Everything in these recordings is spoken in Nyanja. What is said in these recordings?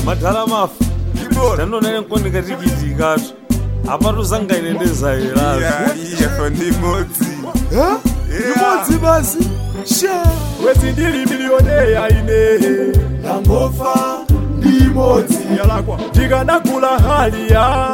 madhala mafa tanonene nkonika tikitikatu apatu zangaine ndezayerazo iyefa ndi modzi imodzi basi sha wezi ndili milioneya ine ndangofa ndimodzi yalakwa ndikanagula haliya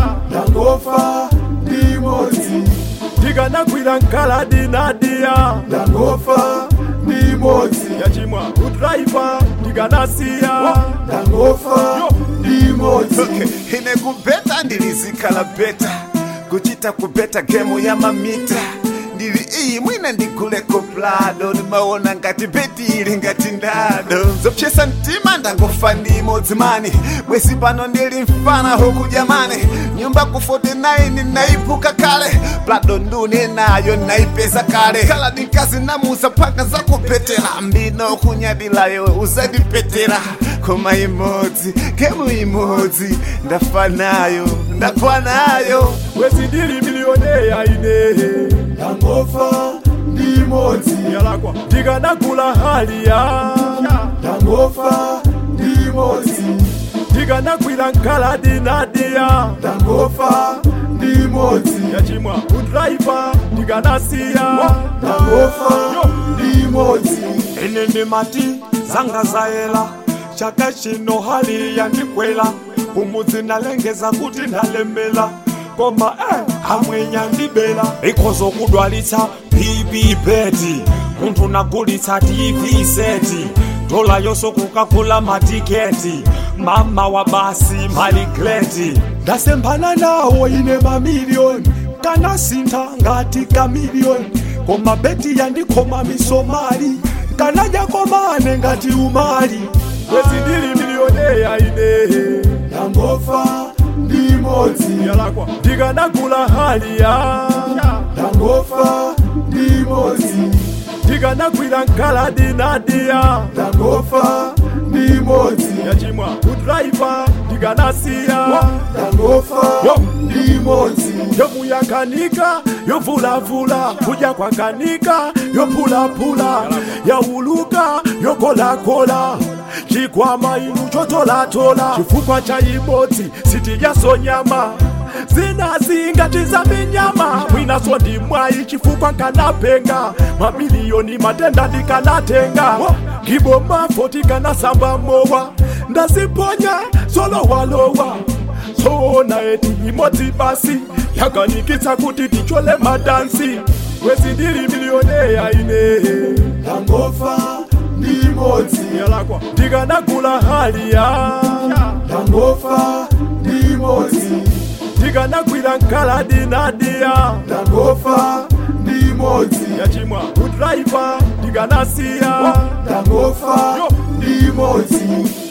ndangofa ndimodzi ndikanagwira nkaladi nadiya ndangofa ndimodzi yachimwa udraiva ndikanasiya ndangofa ndimodzi okay. ine kubeta ndilizikhala beta kuchita kubeta gemu ya mamita ndili iyi mwina ndiguleko plado ndimaona ngati beti ili ngati ndado zopyesa mtima ndangofa ndimodzi mani bwezi pano ndili mfana huku jamani nyumba ku 49 naipuka kale plado ndune nayo naipeza kale kala ndinkazi namuza paka zakupetera mbino kunyadilayo uzandipetera koma imodzi gemu imodzi ndafa nayo ndagwa nayo wezi ndili milioneya ine ndangofa ndimodzi yalakwa ndikanagula haliya ndangofa ndimodzi ndikanagwira nkaladi nadiya ndangofa ndimodzi yachimwa udraiva ndikanasiya ndangofa ndimodzi ine ndimati zanga zayela chaka chino hali yandikwela kumudzi ndalengeza kuti ndalemela koma eh, amwenya ndibela ikhozo kudwalitsa bb beti munthu nagulitsa tv seti dola yonso kukagula matiketi mama wa basi maligreti ndasemphana nawo ine mamiliyoni kanasintha ngati kamiliyoni koma beti yandikhoma misomali kanadya komane ngati umali wezi ndili milioneya ine ndangofa ndimodzi yalakwa ndikanagula haliya ndangofa ndimodzi ndikanagwira nkaladi nadiya ndangofa ndimodzi yachimwa udraiva ndikanasiya ndangofa ndimodzi yomuyakanika yovulavula kudya kwakanika yophulaphula yauluka yokolakola chikwama inu chotolatola chifukwa cha imodzi sitijasonyama zinazi ngati za minyama mwinaso ndi mwayi chifukwa nkanapenga mamiliyoni matenda ndikanatenga ngibomafo tikanasamba mowa ndaziponya solowalowa soona eti imodzi basi yakanikitsa kuti tichole madansi wezi ndili milioneya ine ndangofa ndimodzi yalakwa ndikanagula haliya ndangofa ndimodzi ndikanagwira nkaladi nadiya ndangofa ndimodzi yachimwa udraiva ndikanasiya ndangofa ndimodzi